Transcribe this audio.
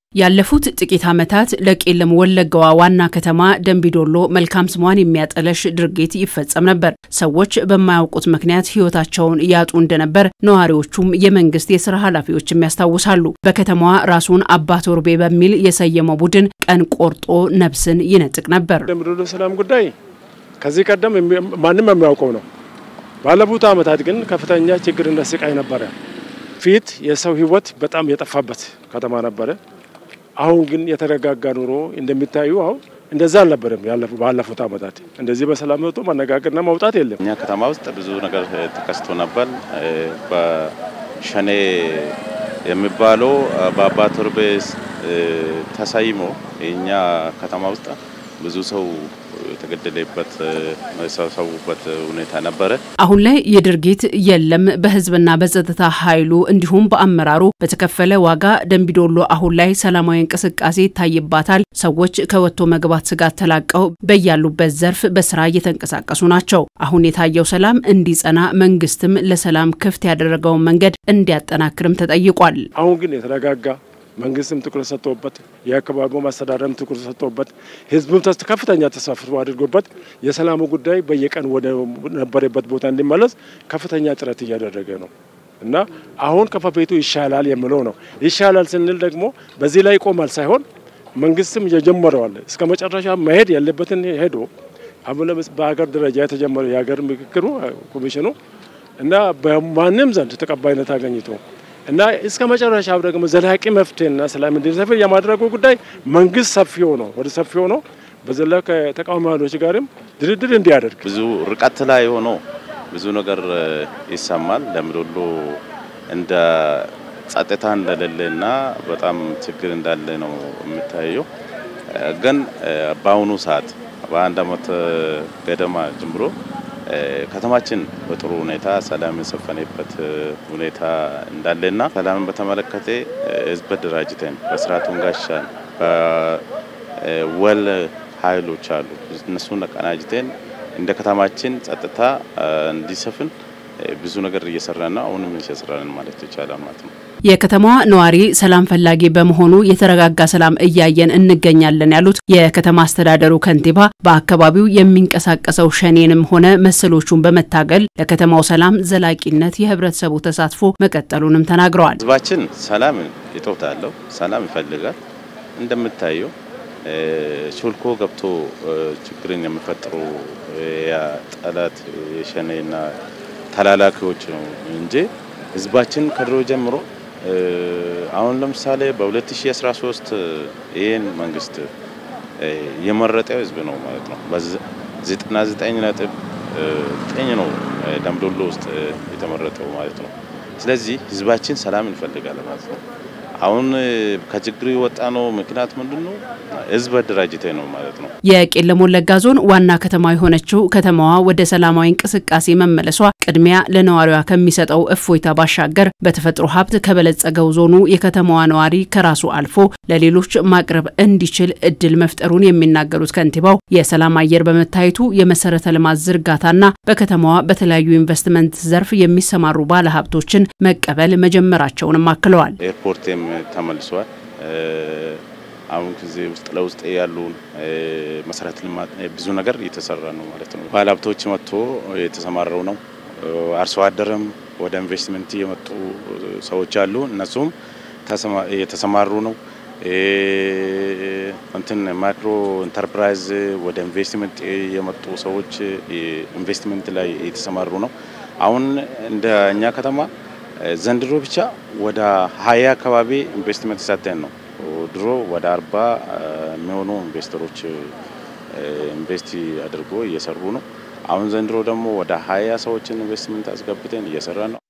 ያለፉት ጥቂት ዓመታት ለቄለም ወለጋዋ ዋና ከተማ ደንቢዶሎ መልካም ስሟን የሚያጠለሽ ድርጊት ይፈጸም ነበር። ሰዎች በማያውቁት ምክንያት ሕይወታቸውን ያጡ እንደነበር ነዋሪዎቹም የመንግስት የስራ ኃላፊዎችም ያስታውሳሉ። በከተማዋ ራሱን አባ ቶርቤ በሚል የሰየመው ቡድን ቀን ቆርጦ ነፍስን ይነጥቅ ነበር። ደንቢዶሎ ሰላም ጉዳይ ከዚህ ቀደም ማንም የሚያውቀው ነው። ባለፉት ዓመታት ግን ከፍተኛ ችግርና ስቃይ ነበረ። ፊት የሰው ሕይወት በጣም የጠፋበት ከተማ ነበረ። አሁን ግን የተረጋጋ ኑሮ እንደሚታዩ አሁን እንደዛ አልነበረም። ባለፉት ዓመታት እንደዚህ በሰላም ወጥቶ መነጋገርና መውጣት የለም። እኛ ከተማ ውስጥ ብዙ ነገር ተከስቶ ነበር። በሸኔ የሚባለው በአባ ቶርቤ ተሰይሞ የእኛ ከተማ ውስጥ ብዙ ሰው የተገደለበት መሰሰቡበት ሁኔታ ነበረ። አሁን ላይ ይህ ድርጊት የለም። በህዝብና በጸጥታ ኃይሉ እንዲሁም በአመራሩ በተከፈለ ዋጋ ደንቢዶሎ አሁን ላይ ሰላማዊ እንቅስቃሴ ይታይባታል። ሰዎች ከወጥቶ መግባት ስጋት ተላቀው በያሉበት ዘርፍ በስራ እየተንቀሳቀሱ ናቸው። አሁን የታየው ሰላም እንዲጸና መንግስትም ለሰላም ክፍት ያደረገውን መንገድ እንዲያጠናክርም ተጠይቋል። አሁን ግን የተረጋጋ መንግስትም ትኩረት ሰጥቶበት የአካባቢው ማስተዳደርም ትኩረት ሰጥቶበት ህዝቡም ከፍተኛ ተሳትፎ አድርጎበት የሰላሙ ጉዳይ በየቀን ወደ ነበረበት ቦታ እንዲመለስ ከፍተኛ ጥረት እያደረገ ነው እና አሁን ከበፊቱ ይሻላል የምለው ነው። ይሻላል ስንል ደግሞ በዚህ ላይ ይቆማል ሳይሆን መንግስትም የጀመረዋል እስከ መጨረሻ መሄድ ያለበትን ሄዶ አሁን በሀገር ደረጃ የተጀመረው የሀገር ምክክሩ ኮሚሽኑ እና በማንም ዘንድ ተቀባይነት አገኝቶ እና እስከ መጨረሻው ደግሞ ዘላቂ መፍትሄና ሰላም እንዲሰፍን የማድረጉ ጉዳይ መንግስት ሰፊ ሆኖ ወደ ሰፊ ሆኖ በዘላ ከተቃዋሚ ኃይሎች ጋርም ድርድር እንዲያደርግ ብዙ ርቀት ላይ ሆኖ ብዙ ነገር ይሰማል። ደንቢዶሎ እንደ ጸጥታ እንደሌለና በጣም ችግር እንዳለ ነው የሚታየው። ግን በአሁኑ ሰዓት በአንድ አመት ገደማ ጀምሮ ከተማችን በጥሩ ሁኔታ ሰላም የሰፈነበት ሁኔታ እንዳለና ሰላምን በተመለከተ ህዝብ ደራጅተን በስርዓቱን ጋሻን በወል ኃይሎች አሉ እነሱን አቀናጅተን እንደ ከተማችን ጸጥታ እንዲሰፍን ብዙ ነገር እየሰራን ነው። አሁንም እየሰራን ማለት ይቻላል ማለት ነው። የከተማዋ ነዋሪ ሰላም ፈላጊ በመሆኑ የተረጋጋ ሰላም እያየን እንገኛለን ያሉት የከተማ አስተዳደሩ ከንቲባ በአካባቢው የሚንቀሳቀሰው ሸኔንም ሆነ መሰሎቹን በመታገል ለከተማው ሰላም ዘላቂነት የህብረተሰቡ ተሳትፎ መቀጠሉንም ተናግረዋል። ህዝባችን ሰላም እጦት አለው፣ ሰላም ይፈልጋል። እንደምታየው ሾልኮ ገብቶ ችግርን የሚፈጥሩ ጠላት የሸኔና ተላላኪዎች ነው እንጂ ህዝባችን ከድሮ ጀምሮ አሁን ለምሳሌ በ2013 ይህን መንግስት የመረጠው ህዝብ ነው ማለት ነው። በ99 ነጥብ ዘጠኝ ነው ደንቢዶሎ ውስጥ የተመረጠው ማለት ነው። ስለዚህ ህዝባችን ሰላም እንፈልጋለን ማለት ነው። አሁን ከችግሩ የወጣ ነው ምክንያት ምንድን ነው? ህዝብ አደራጅተ ነው ማለት ነው። የቄለም ወለጋ ዞን ዋና ከተማ የሆነችው ከተማዋ ወደ ሰላማዊ እንቅስቃሴ መመለሷ ቅድሚያ ለነዋሪዋ ከሚሰጠው እፎይታ ባሻገር በተፈጥሮ ሀብት ከበለጸገው ዞኑ የከተማዋ ነዋሪ ከራሱ አልፎ ለሌሎች ማቅረብ እንዲችል እድል መፍጠሩን የሚናገሩት ከንቲባው የሰላም አየር በመታየቱ የመሰረተ ልማት ዝርጋታና በከተማዋ በተለያዩ ኢንቨስትመንት ዘርፍ የሚሰማሩ ባለሀብቶችን መቀበል መጀመራቸውንም አክለዋል። ኤርፖርትም ተመልሷል። አሁን ጊዜ ውስጥ ለውስጥ ያሉ መሰረተ ልማት ብዙ ነገር እየተሰራ ነው ማለት ነው። ባለሀብቶች መጥቶ የተሰማረው ነው። አርሶ አደርም ወደ ኢንቨስትመንት የመጡ ሰዎች አሉ። እነሱም የተሰማሩ ነው። እንትን ማይክሮ ኢንተርፕራይዝ ወደ ኢንቨስትመንት የመጡ ሰዎች ኢንቨስትመንት ላይ የተሰማሩ ነው። አሁን እንደ እኛ ከተማ ዘንድሮ ብቻ ወደ ሀያ አካባቢ ኢንቨስትመንት ሰጥተን ነው። ድሮ ወደ አርባ የሚሆኑ ኢንቨስተሮች ኢንቨስቲ አድርጎ እየሰሩ ነው። አሁን ዘንድሮ ደግሞ ወደ ሀያ ሰዎችን ኢንቨስትመንት አስገብተን እየሰራ ነው።